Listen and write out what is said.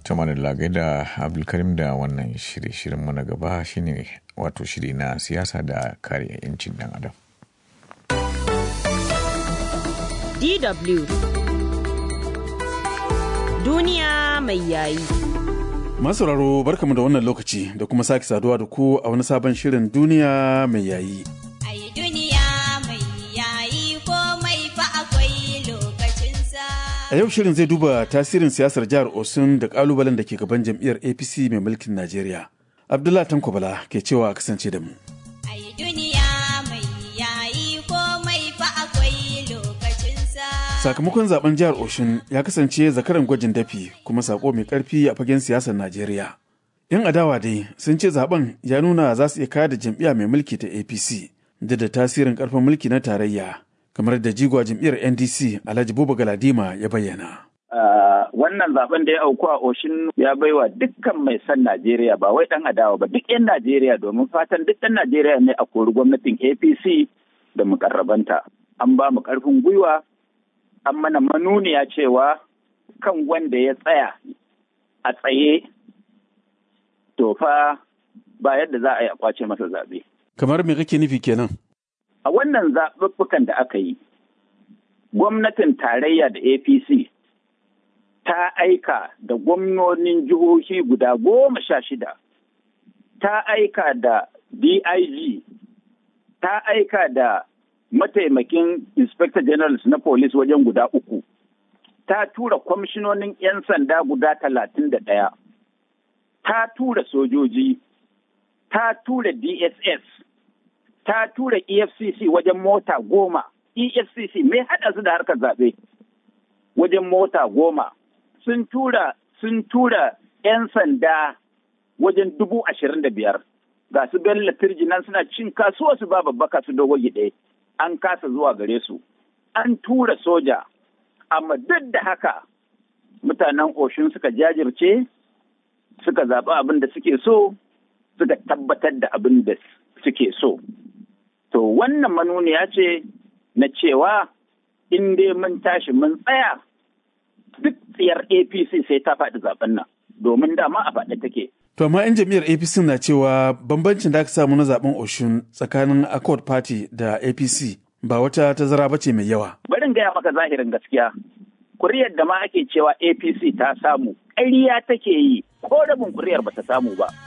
tamanin lagai da abdulkarim da wannan shirye-shiryen mu na gaba shine wato shiri na siyasa da kare 'yancin dan adam DW Duniya mai yayi. Masauraro barkamu da wannan lokaci da kuma sake saduwa da ku a wani sabon shirin duniya mai yayi. Ai duniya mai yayi komai fa akwai lokacinsa. A yau shirin zai duba tasirin siyasar jihar Osun da kalubalen da ke gaban jam'iyyar APC mai mulkin Najeriya. Abdullah Tanko Bala ke cewa kasance da mu. Ai duniya mai yayi komai fa akwai lokacinsa. Sakamakon zaben jihar Oshun ya kasance zakaran gwajin dafi kuma sako mai karfi a fagen siyasar Najeriya. Yan adawa dai sun ce zaben ya nuna za su iya kayar da jam'iyya mai mulki ta APC da da tasirin karfin mulki na tarayya kamar da jigwa jam'iyyar NDC Alhaji Buba Galadima ya bayyana. Uh, wannan zaben da ya auku a Oshin ya baiwa dukkan mai son Najeriya ba wai dan adawa ba duk 'yan Najeriya domin fatan duk ɗan Najeriya ne a kori gwamnatin APC da mukarrabanta. An ba mu ƙarfin gwiwa, an mana manuniya cewa kan wanda ya tsaya a tsaye to fa ba yadda za a yi a kwace masa zaɓe. Kamar me kake nufi kenan? A wannan zaɓuɓɓukan da aka yi, gwamnatin tarayya da APC ta aika da gwamnonin jihohi guda goma sha shida, ta aika da DIG, ta aika da mataimakin Inspector Generals na Police wajen guda uku, ta tura kwamishinonin 'yan sanda guda talatin da ɗaya, ta tura sojoji, ta tura DSS, ta tura EFCC wajen mota goma, EFCC mai haɗa su da harkar zaɓe wajen mota goma. sun tura sun tura 'yan sanda wajen dubu ashirin da biyar ga su bello nan suna cin kasuwa su ba babbaka su dogo gide an kasa zuwa gare su an tura soja amma duk da haka mutanen oshun suka jajirce suka zaɓi abin da suke so suka tabbatar da abin da suke so to wannan manuniya ce na cewa in dai mun tashi mun tsaya duk tsiyar APC sai ta faɗi zaben nan domin dama a faɗi take. To amma 'yan jam'iyyar APC na cewa bambancin da aka samu na zaben Oshun tsakanin Accord Party da APC ba wata tazara ba ce mai yawa. Barin gaya maka zahirin gaskiya. Kuriyar da ma ake cewa APC ta samu, ƙarya take yi ko rabin kuriyar ba ta samu ba.